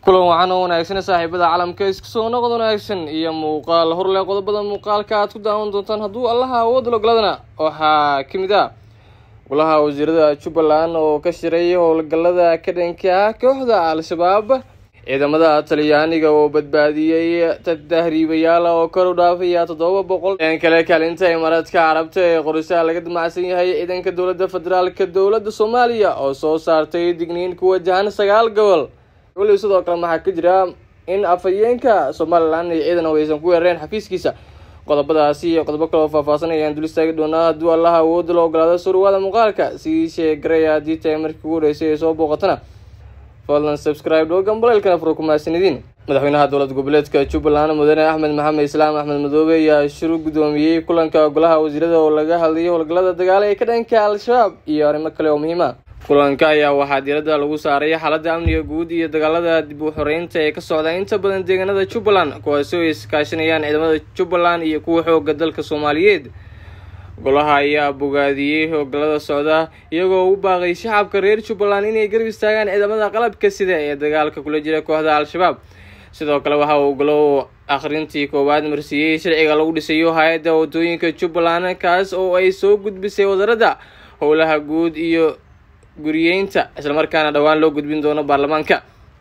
kulan wacan oo wanaagsan saaxiibada caalamka isku soo noqod wanaagsan iyo muuqaal horle qodobada muuqaalka aad ku daawan doontaan hadduu allaha awood logoladana waxaa ka mid ah golaha wasiirada jubbaland oo ka shiray howlgalada ka dhanka ah kooxda al-shabaab ciidamada talyaaniga oo badbaadiyey tahriibayaal oo kor u dhaafaya toddoba boqol kale kaalinta imaaraadka carabta ee qorshaha laga damacsan yahay ciidanka dowladda federaalka dowladda soomaaliya oo soo saartay digniin ku wajahan sagaal gobol weliba sidoo kale waxaa ka jira in afhayeenka somalilan iyo ciidan oo aysan ku weerareen xafiiskiisa qodobadaasi iyo qodobo kale oo faahfaahsan ayaan dul istaagi doonaa hadduu allaha awoodda loo ogolaado surwaada muuqaalka sii sheegaray haddii tahay markii ugu horeysay ee soo booqatana fadlan subscribe dhow gambaleelkana furo kumahadsanidin madaxweynaha dowlad goboleedka jubbaland mudane axmed maxamed islaam axmed madoobe ayaa shiru guddoomiyey kulanka golaha wasiirada oo laga hadlayay howlgallada dagaal ee ka dhanka al-shabaab iyo arrimo kale oo muhiim ah kulanka ayaa waxaa diiradda lagu saaray xaaladda amniga guud iyo dagaalada dib u xoreynta ee ka socda inta badan deegaanada jubbaland kuwaasi oo iskaashanayaan ciidamada jubbaland iyo kuwa xooga dalka soomaaliyeed golaha ayaa bogaadiyey howlgallada socda iyagoo u baaqay shacabka reer jubbaland inay garab istaagaan ciidamada qalabka sida ee dagaalka kula jira kooxda al-shabaab sidoo kale waxa uu golo akhrintii koowaad marsiiyey sharciga lagu dhisayo hay-adda wadooyinka jubbaland kaas oo ay soo gudbisay wasaaradda howlaha guud iyo guriyeynta islamarkaana dhowaan loo gudbin doono baarlamaanka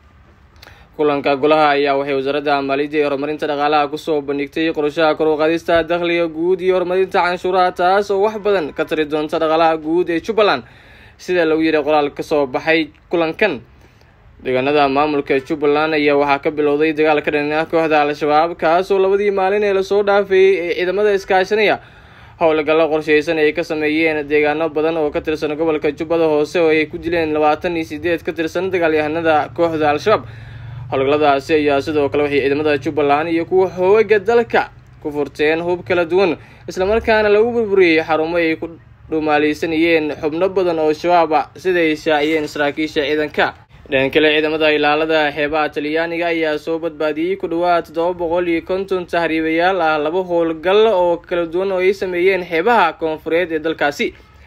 kulanka golaha ayaa waxay wasaaradda maaliyadda iyo horumarinta dhaqaalaha kusoo bandhigtay qorshaha kor u qaadista dakhliga guud iyo horumarinta canshuuraha taas oo wax badan ka tari doonta dhaqaalaha guud ee jubbaland sida lagu yihi qoraal kasoo baxay kulankan deegaanada maamulka jubbaland ayaa waxaa ka bilowday dagaal ka dhan ah kooxda al-shabaab kaasoo labadii maalin ee lasoo dhaafeeyey ee ciidamada iskaashanaya howlgallo qorsheysan ay ka sameeyeen deegaano badan oo ka tirsan gobolka jubbada hoose oo ay ku dileen labaatan iyo sideed ka tirsan dagaalyahanada kooxda al-shabaab howlgalladaasi ayaa sidoo kale waxay ciidamada jubbaland iyo kuwa xooga dalka ku furteen hub kala duwan islamarkaana lagu burburiyey xarumo ay ku dhumaaleysanayeen xubno badan oo shabaab ah siday shaaciyeen saraakiisha ciidanka dhankale ciidamada ilaalada xeebaha talyaaniga ayaa soo badbaadiyey ku dhawaad toddoba boqol iyo konton tahriibayaal ah laba howlgal oo kala duwan oo ay sameeyeen xeebaha koonfureed ee dalkaasi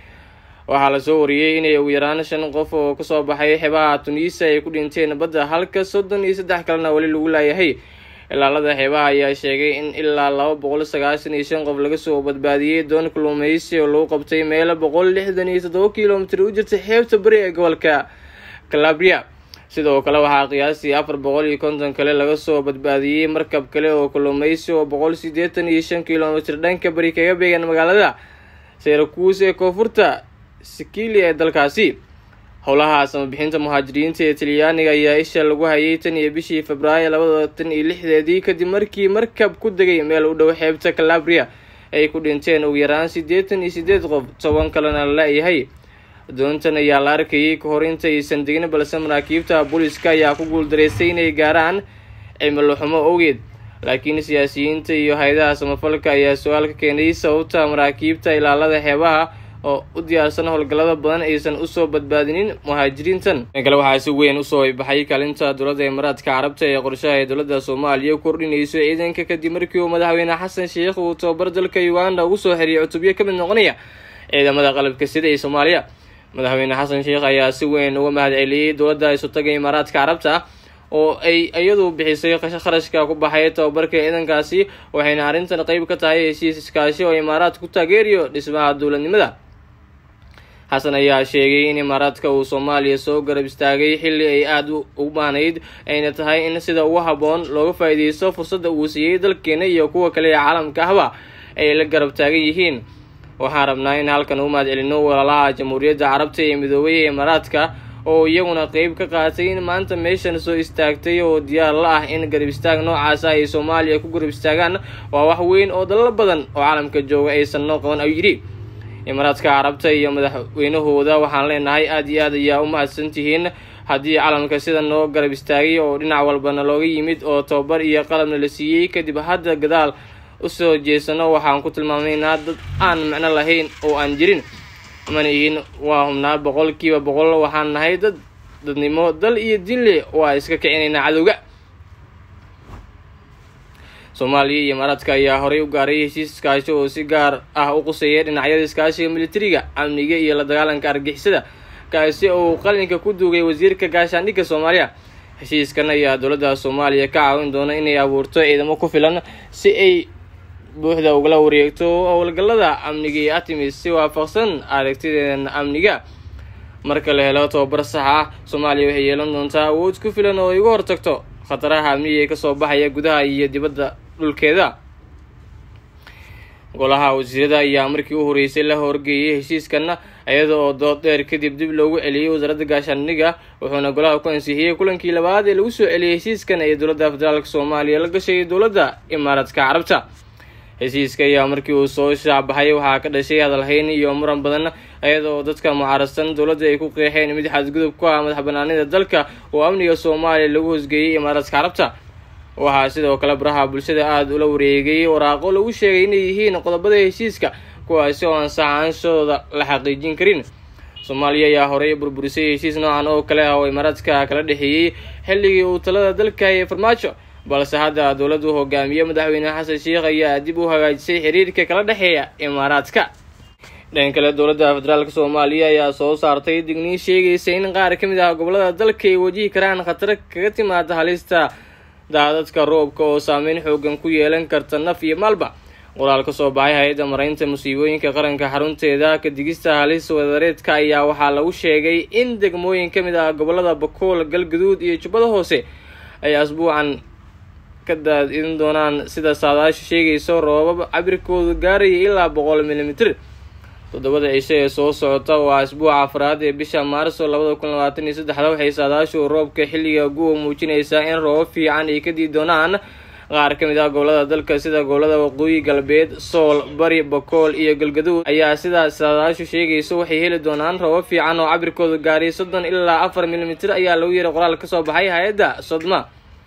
waxaa lasoo wariyey inay ugu yaraan shan qof oo kasoo baxay xeebaha tuniisa ay ku dhinteen badda halka soddon iyo saddex kalena weli lagu laayahay ilaalada xeebaha ayaa sheegay in ilaa laba boqol sagaashan iyo shan qof laga soo badbaadiyey doon kulumeysi oo lagu qabtay meel boqol lixdan iyo toddoba kilomitir u jirta xeebta bari ee gobolka calabria sidoo kale waxaa qiyaastii afar boqol iyo konton kale laga soo badbaadiyey markab kale oo kulumeysi oo boqol siddeetan iyo shan kilomitir dhanka bari kaga beegan magaalada seyrakuus ee koonfurta sikili ee dalkaasi howlaha samabixinta muhaajiriinta ee talyaaniga ayaa isha lagu hayay tan iyo bishii februaayo labada tan iyo lixdeedii kadib markii markab ku degay meel u dhow xeebta calabria ay ku dhinteen ugu yaraan siddeetan iyo siddeed qof toban kalena la la-yahay doontan ayaa la arkayay ka hor inta aysan degin balse maraakiibta booliska ayaa ku guuldareystay inay gaaraan cimilo xumo ogeed laakiin siyaasiyiinta iyo hay-adaha samafalka ayaa su-aal ka keenay sababta maraakiibta ilaalada xeebaha oo u diyaarsan howlgallada badan aysan usoo badbaadinin muhaajiriintan kale waxaa si weyn usoo baxay kaalinta dowladda imaaraadka carabta ee qorshaha ee dowladda soomaaliya kordhinayso ciidanka kadib markii uu madaxweyne xasan sheikh uu tababar dalka uganda ugu soo xiriyay cutubyo ka mid noqonaya ciidamada qalabka sida ee soomaaliya madaxweyne xasan sheikh ayaa si weyn uga mahad celiyey dowladda isutaga imaaraadka carabta oo ay iyadu bixisay kharashka ku baxay tababarka ciidankaasi waxayna arrintan qeyb ka tahay heshiis iskaashi oo imaaraadka ku taageeriyo dhismaha dowladnimada xasan ayaa sheegay in imaaraadka uu soomaaliya soo garab istaagay xilli ay aada u baahnayd ayna tahay in sida ugu habboon looga faa-iideysto fursadda uu siiyey dalkeena iyo kuwa kale ee caalamka ahba ay la garab taagan yihiin waxaan rabnaa in halkan u mahad celino walaalaha jamhuuriyadda carabta ee midoobay ee imaaraadka oo iyaguna qeyb ka qaatay in maanta meeshan soo istaagtay oo diyaar la ah in garab istaag noocaasa ay soomaaliya ku garab istaagaan waa wax weyn oo dalal badan oo caalamka jooga aysan noo qaban ayuu yidhi imaaraadka carabta iyo madaxweynahooda waxaan leenahay aada iyo aad ayaa u mahadsan tihiin haddii calamka sida noo garab istaagay oo dhinac walbana looga yimid oo tababar iyo qalabna la siiyey kadib hadda gadaal usoo jeesano waxaan ku tilmaamaynaa dad aan macno lahayn oo aan jirin mana ihin waa hubnaa boqolkiiba boqol waxaan nahay dad dadnimo dal iyo dinle waa iska kicinaynaa cadowga soomaaliya iyo imaaraadka ayaa horey u gaaray heshiis iskaashi oo si gaar ah u quseeya dhinacyada iskaashiga militariga amniga iyo la dagaalanka argixisada kaasi oo qalinka ku duugay wasiirka gaashaandhigga soomaaliya heshiiskan ayaa dowladda soomaaliya ka caawin doona inay abuurto ciidamo ku filan si ay buuxda ugala wareegto howlgallada amniga iyo artemis si waafaqsan aragtideena amniga marka la helo tobabar sax ah soomaaliya waxay yeelan doontaa awood ku filan oo ay uga hortagto khataraha amniga ee kasoo baxaya gudaha iyo dibadda dhulkeeda golaha wasiirada ayaa markii u horeysay la horgeeyay heshiiskanna iyada oo dood dheer kadib dib loogu celiyey wasaaradda gaashaandhigga wuxuuna golaha ku ansixiyey kulankii labaad ee lagu soo celiyey heshiiskan ee dowladda federaalk soomaaliya la gashay dowladda imaaraadka carabta heshiiska ayaa markii uu soo shaacbaxay waxaa ka dhashay hadalhayn iyo muran badan iyada oo dadka mucaarastan dowladda ay ku qeexeen mid xadgudub ku ah madax banaanida dalka oo amniga soomaaliya lagu hosgeeyey imaaraadka carabta waxaa sidoo kale baraha bulshada aada ula wareegay waraaqo lagu sheegay inay yihiin qodobada heshiiska kuwaasi oo aan saxaanshooda la xaqiijin karin soomaaliya ayaa horey burburisay heshiis noocan oo kale ah oo imaaraadka kala dhexeeyey xilligii uu talada dalka ee farmaajo balse hadda dowladdu hogaamiye madaxweyne xasan sheikh ayaa dib u hagaajisay xiriirka kala dhexeeya imaaraadka dhan kale dowladda federaalk soomaaliya ayaa soo saartay digniin sheegaysa in qaar ka mid ah gobolada dalka ay wajihi karaan khatar kaga timaada halista daadadka roobka oo saameyn xoogan ku yeelan karta naf iyo maalba qoraal ka soo baxay hay-adda maraynta musiibooyinka qaranka xarunteeda ka digista halis wadareedka ayaa waxaa lagu sheegay in degmooyin ka mid ah gobolada bakool galgaduud iyo jubbada hoose ay asbuucan ka daadin doonaan sida saadaasha sheegayso roobab cabirkoodu gaaraya ilaa boqol milimitr toddobada cisho ee soo socota waa asbuuca afraad ee bisha maarso labada kun labaatan iyo saddexda waxay saadaashu roobka xilliga guwa muujinaysaa in roobab fiican ay ka dii doonaan qaar ka mid ah gobolada dalka sida gobolada waqooyi galbeed sool bari bakool iyo galgaduud ayaa sidaas saadaashu sheegayso waxay heli doonaan roobab fiican oo cabirkoodu gaaray soddon ilaa afar milimitr ayaa lagu yeeray qoraal kasoo baxay hay-adda sodma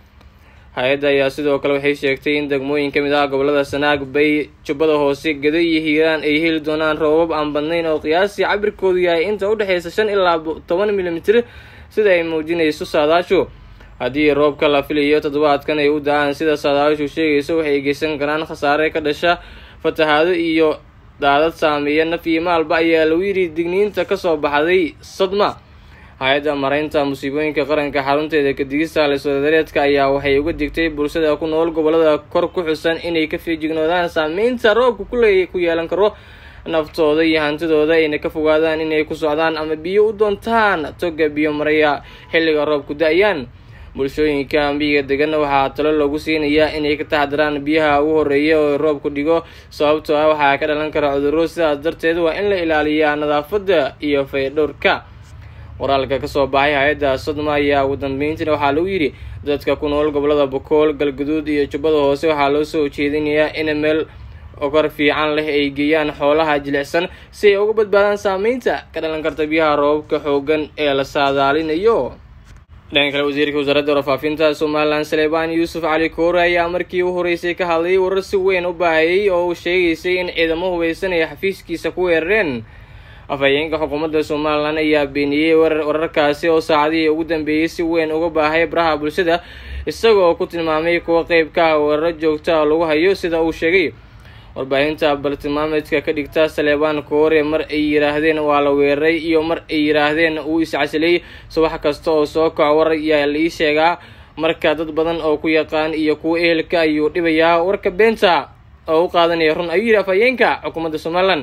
hay-adda ayaa sidoo kale waxay sheegtay in degmooyin ka mid ah gobolada sanaag bay jubbada hoose gedo iyo hiiraan ay heli doonaan roobab aan badnayn oo qiyaasii cabirkoodu yahay inta udhexeysa shan ilaa toban milimitr sida ay muujinayso saadaashu haddii roobka la filayo toddobaadkan ay u da-aan sida saadaashu sheegayso waxay geysan karaan khasaare ka dhasha fatahaado iyo daadad saameeya naf iyo maalba ayaa lagu yidhi digniinta kasoo baxday sodma hay-adda maraynta musiibooyinka qaranka xarunteeda kadigista haliswadareedka ayaa waxay uga digtay bulshada ku nool gobolada kor ku xusan inay ka feejignoodaan saameynta roobka kule ku yeelan karo naftooda iyo hantidooda ayna ka fogaadaan inay ku socdaan ama biyo u doontaan toga biyo maraya xilliga roobku da-ayaan bulshooyinka miyiga degan waxaa talo lagu siinayaa inay ka taxdiraan biyaha ugu horeeya oo roobku dhigo sababtoo ah waxaa ka dhalan kara cudurro sidaas darteed waa in la ilaaliyaa nadaafadda iyo faydhowrka qoraalka kasoo baxay hay-adda sodma ayaa ugu dambeyntiina waxaa lagu yidhi dadka ku nool gobolada bokool galguduud iyo jubbada hoose waxaa loo soo jeedinayaa in meel okor fiican leh ay geeyaan xoolaha jilicsan si ay uga badbaadaan saameynta ka dhalan karta biyaha roobabka xoogan ee la saadaalinayo dhanka kale wasiirka wasaaradda warfaafinta somalilan saleebaan yuusuf cali koore ayaa markii u horeysay ka hadlayay warar si weyn u baahayay oo uu sheegaysay in ciidamo hubeysan ay xafiiskiisa ku weerareen afhayeenka xukuumadda somalilan ayaa beeniyey wararkaasi oo saacadihii ugu dambeeyey si weyn uga baahay baraha bulshada isagoo ku tilmaamay kuwa qeyb ka ah weeraro joogta lagu hayo sida uu sheegay warbaahinta bartilmaameedka ka dhigta saleebaan koore mar ay yidhaahdeen waa la weeraray iyo mar ay yidhaahdeen uu iscasilay subax kasta oo soo kaco war ayaa la ii sheegaa marka dad badan oo ku yaqaan iyo kuwa ehelka ayuu dhibayaa warka beenta oo u qaadanaya run ayuu yidhi afhayeenka xukuumadda somalilan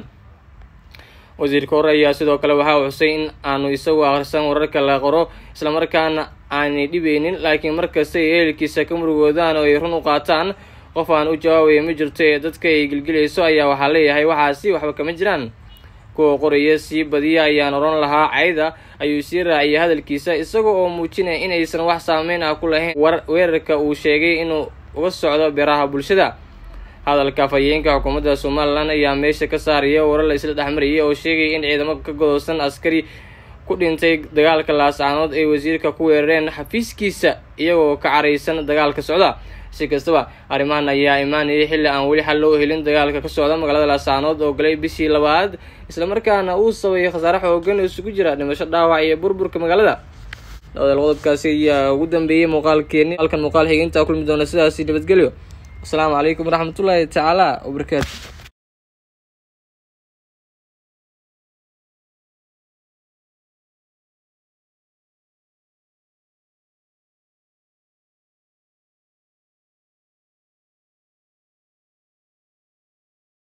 wasiirka hore ayaa sidoo kale waxaa uu xusay in aanu isagu akhrisan wararka la qoro islamarkaana aanay dhibeynin laakiin markasta ay ehelkiisa ka murugoodaan oo ay run u qaataan qof aan u jawaabaya ma jirto ee dadka ay gelgelayso ayaa waxaa leeyahay waxaasi waxba kama jiraan kuwa qoraya sii badiya ayaan oran lahaa cayda ayuu sii raaciyay hadalkiisa isaga oo muujinaya inaysan wax saameyn ah ku lahayn weerarka uu sheegay inuu uga socdo beeraha bulshada hadalka afhayeenka xukuumadda somalilan ayaa meesha ka saaraya warar la isla dhexmarayay oo sheegaya in ciidamo ka godoosan askari ku dhintay dagaalka laascaanood ay wasiirka ku weerareen xafiiskiisa iyagoo ka caraysan dagaalka socda si kastaba arrimahan ayaa imaanayay xilli aan weli xal loo helin dagaalka ka socda magaalada laascaanood oo galay bishii labaad islamarkaana uu sabayay khasaare xoogan oo isugu jira dhimasho dhaawac iyo burburka magaalada dabadeel qodobkaasi ayaa ugu dambeeyey muuqaalkeeni halkan muuqaal xigeynta kulmi doona sidaasi nabadgelyo asalaamu calaykum waraxmatullaahi tacaala wabarakaatu